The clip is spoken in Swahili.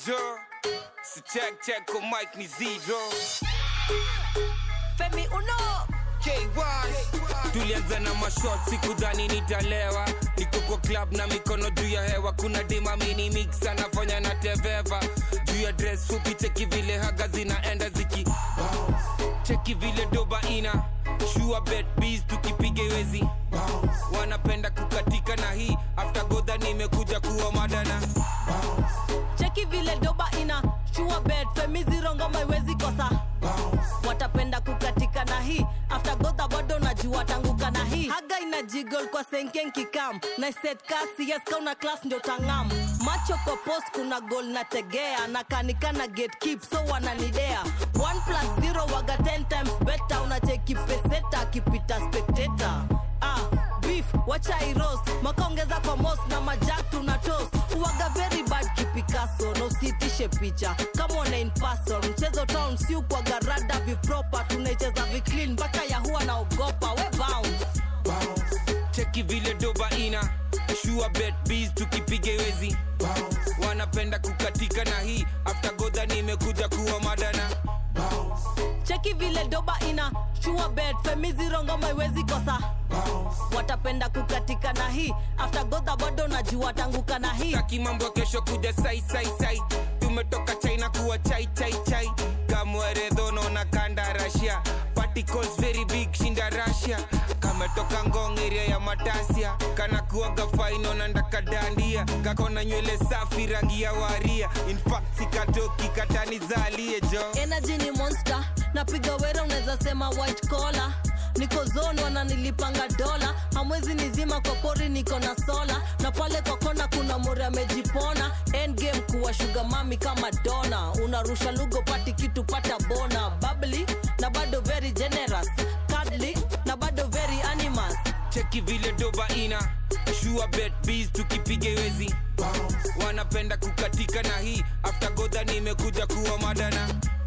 jo si check check kwa mic ni zero Femi Uno tulianza na mashot sikudhani nitalewa niko kwa club na mikono juu ya hewa kuna dima mini mix anafanya na teveva juu ya dress fupi cheki vile haga zinaenda ziki cheki vile doba ina shua bet bees tukipiga iwezi wanapenda kukatika na hii after godha nimekuja kuwa madana cheki vile doba ina shua bed Femi zero ngoma iwezi kosa watapenda kukatika na hii after godha bado najua tanguka na hii haga ina jigol kwa senken kikam na set kasi yes kauna class ndio tangam macho kwa post kuna gol na tegea na kanikana get keep so wananidea 1 plus 0 waga 10 times better unacheki peseta akipita spectator ah beef wacha iroast makaongeza kwa mos na majak tuna toast uwaga very bad kipikaso na usitishe picha kama una in person mchezo town si ukwaga rada vipropa tunaicheza viclean mpaka yahua naogopa we bounce cheki vile doba ina shua bet bees tukipiga iwezi wanapenda kukatika na hii after godha nimekuja kuwa madana cheki vile doba ina shua bed femiziro ngoma iwezi kosa watapenda kukatika na hii after godha bado najua tanguka na hii taki mambo ya kesho kuja sai sai sai tumetoka china kuwa chai chai chai kamweredhono na kanda rasia particles very big shinda rasia kametoka ngong area ya matasia kana kuaga faino na ndakadandia kakona nywele safi rangi ya waria infact sikatoki katani zalie jo energy ni monster napiga wera unaweza sema white collar niko zone wananilipanga dola hamwezi nizima kwa pori niko na sola na pale kwa kona kuna mori amejipona endgame kuwa shuga mami kama dona unarusha lugo pati kitu pata bona babli na bado very generous cuddly na bado very animals cheki vile doba ina shua bet bees tukipiga iwezi wanapenda kukatika na hii after godha nimekuja kuwa madana